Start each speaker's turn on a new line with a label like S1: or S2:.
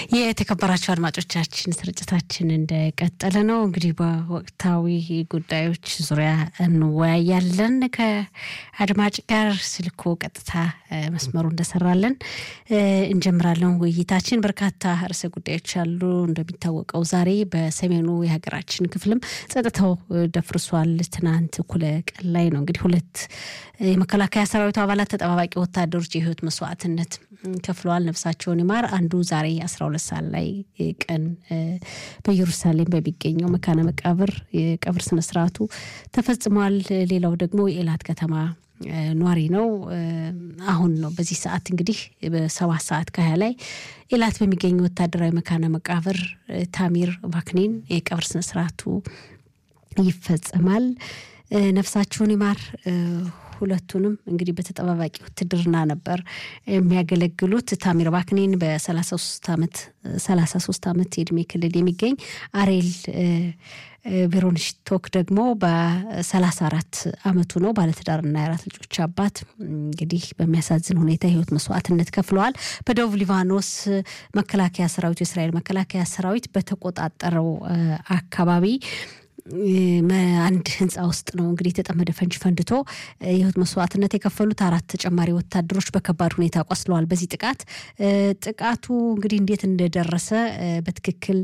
S1: የተከበራቸው አድማጮቻችን ስርጭታችን እንደቀጠለ ነው። እንግዲህ በወቅታዊ ጉዳዮች ዙሪያ እንወያያለን። ከአድማጭ ጋር ስልኮ ቀጥታ መስመሩ እንደሰራለን እንጀምራለን ውይይታችን። በርካታ ርዕሰ ጉዳዮች አሉ። እንደሚታወቀው ዛሬ በሰሜኑ የሀገራችን ክፍልም ጸጥታው ደፍርሷል። ትናንት እኩለ ቀን ላይ ነው እንግዲህ ሁለት የመከላከያ ሰራዊቱ አባላት ተጠባባቂ ወታደሮች የህይወት መስዋዕትነት ከፍለዋል። ነፍሳቸውን ይማር። አንዱ ዛሬ 12 ሰዓት ላይ ቀን በኢየሩሳሌም በሚገኘው መካነ መቃብር የቀብር ስነስርዓቱ ተፈጽሟል። ሌላው ደግሞ የኤላት ከተማ ኗሪ ነው። አሁን ነው በዚህ ሰዓት እንግዲህ በሰባት ሰዓት ከሀያ ላይ ኤላት በሚገኘው ወታደራዊ መካነ መቃብር ታሚር ቫክኒን የቀብር ስነስርዓቱ ይፈጸማል። ነፍሳቸውን ይማር። ሁለቱንም እንግዲህ በተጠባባቂ ውትድርና ነበር የሚያገለግሉት። ታሚር ባክኔን በ33 ዓመት 33 ዓመት የእድሜ ክልል የሚገኝ አሬል ቬሮንሽቶክ ደግሞ በ34 ዓመቱ ነው። ባለትዳርና የአራት ልጆች አባት እንግዲህ በሚያሳዝን ሁኔታ የህይወት መስዋዕትነት ከፍለዋል። በደቡብ ሊባኖስ መከላከያ ሰራዊት የእስራኤል መከላከያ ሰራዊት በተቆጣጠረው አካባቢ አንድ ህንፃ ውስጥ ነው እንግዲህ የተጠመደ ፈንጅ ፈንድቶ የህይወት መስዋዕትነት የከፈሉት አራት ተጨማሪ ወታደሮች በከባድ ሁኔታ ቆስለዋል። በዚህ ጥቃት ጥቃቱ እንግዲህ እንዴት እንደደረሰ በትክክል